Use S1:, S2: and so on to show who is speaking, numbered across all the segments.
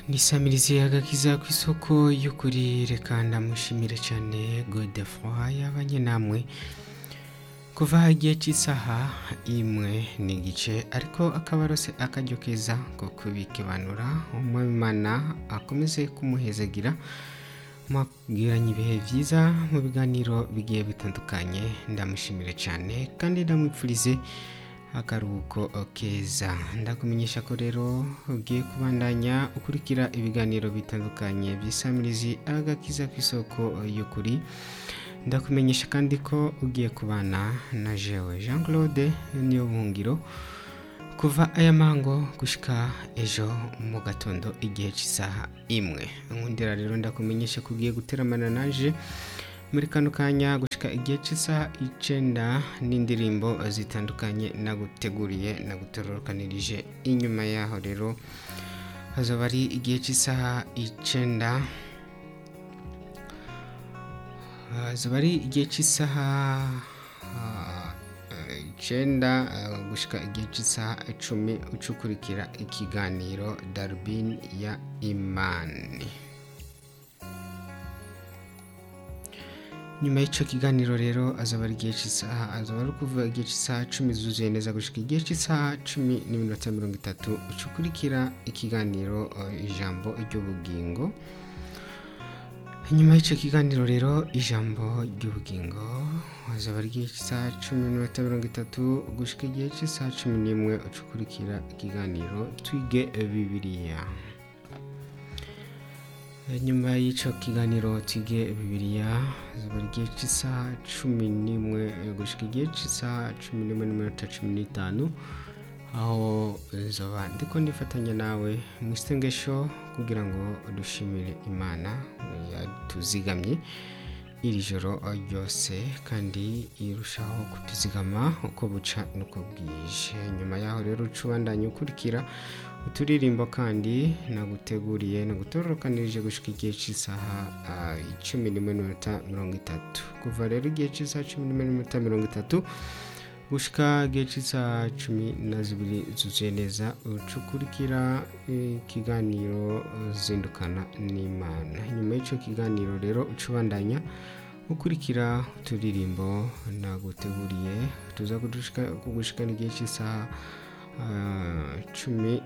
S1: nisamirizi agakiza ku isoko y'ukuri reka ndamushimire cyane godefroy yabanye namwe kuva igihe cy'isaha imwe n'igice ariko akaba arose akaryo keza ko kubikibanura umwimana akomeze kumuhezagira mwabwiranye ibihe byiza mu biganiro bigiye bitandukanye ndamushimire cyane kandi ndamwipfurize akaruhuko keza ndakumenyesha ko rero ugiye kubandanya ukurikira ibiganiro bitandukanye by'isamirizi agakiza ku isoko y'ukuri ndakumenyesha kandi ko ugiye kubana na jewe jean claude niyo buhungiro kuva aya mango gushika ejo mu gatondo igihe cy'isaha imwe nkundira rero ndakumenyesha ko ugiye guteramana naje muri kano kanya gushika igihe cy'isaha icenda n'indirimbo zitandukanye naguteguriye nagutororokanirije inyuma yaho rero hazaba ari igihe cy'isaha icenda hazaba ari igihe cy'isaha icenda gushika igihe cy'isaha icumi ucukurikira ikiganiro darubin ya imani nyuma y'icyo kiganiro rero azaba ari igihe cy'isaha azaba ari kuvuga igihe cy'isaha cumi zuzuye neza gushika igihe cy'isaha cumi n'iminota mirongo itatu ucukurikira ikiganiro ijambo ry'ubugingo nyuma y'icyo kiganiro rero ijambo ry'ubugingo hazaba ari igihe cy'isaha cumi n'iminota mirongo itatu gushika igihe cy'isaha cumi n'imwe ucukurikira ikiganiro twige bibiliya nyuma y'icyo kiganiro twige bibiliya hazaba ari igihe cy'isaha cumi n'imwe gushika igihe cy'isaha cumi n'imwe n'iminota cumi n'itanu aho zoba ndiko ndifatanya nawe mu isengesho kugira ngo dushimire imana yatuzigamye iri joro ryose kandi irushaho kutuzigama uko buca n'uko bwije nyuma yaho rero uca ubandanya ukurikira uturirimbo kandi naguteguriye nagutororokanirije gushika igihe cy'isaha icumi n'imwe n'iminota mirongo itatu kuva rero igihe cy'isaha cumi n'imwe n'iminota mirongo itatu gushika igihe cy'isaha cumi na zibiri zuzuye neza ucukurikira ikiganiro zindukana n'imana nyuma y'icyo kiganiro rero uca ubandanya ukurikira uturirimbo naguteguriye tuza kugushikana igihe cy'isaha cumi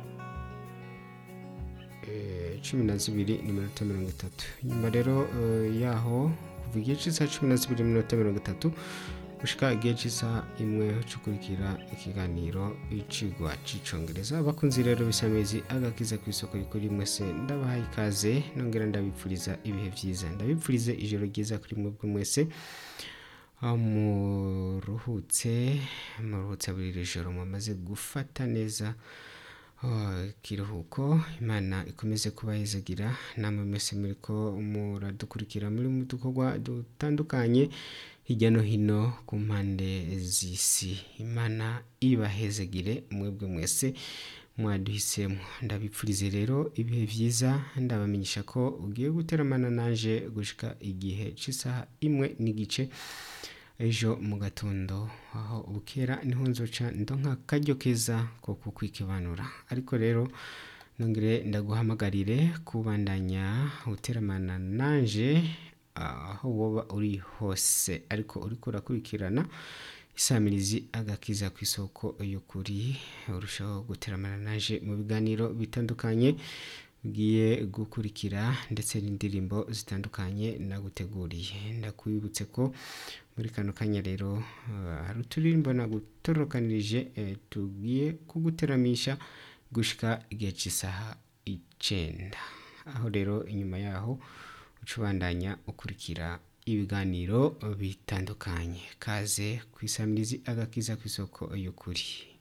S1: cumi na zibiri n'iminota mirongo itatu nyuma rero yaho kuva igihe cy'isaha cumi na zibiri n'iminota mirongo itatu gushika igihe cy'isaha imwe ucukurikira ikiganiro icigwa c'icongereza abakunzi rero bisamezi agakiza ku isoko kuri mwese ndabahaye ikaze nongera ndabipfuriza ibihe byiza ndabipfurize ijoro ryiza kuri mwebwe mwese aho muruhutse muruhutse buri joro mumaze gufata neza ikiruhuko imana ikomeze kubahezagira namwe mwese muri ko muradukurikira muri mu dukorwa dutandukanye hirya no hino ku mpande z'isi imana ibahezegire mwebwe mwese mwaduhisemo ndabipfurize rero ibihe byiza ndabamenyesha ko ugiye guteramana naje gushika igihe cy'isaha imwe n'igice ejo mu gatondo aho bukera niho nzoca ndonka akaryo keza ko kukwikibanura ariko rero nongere ndaguhamagarire kubandanya uteramana nanje aho woba uri hose ariko uriko urakurikirana isamirizi agakiza ku isoko y'ukuri urushaho guteramana naje mu biganiro bitandukanye ugiye gukurikira ndetse n'indirimbo zitandukanye naguteguriye ndakwibutse ko muri kano kanya rero hari uturirimbo nagutororokanirije tugiye kuguteramisha gushika igihe cy'isaha icenda aho rero inyuma yaho uca ubandanya ukurikira ibiganiro bitandukanye kaze ku isamirizi agakiza ku isoko y'ukuri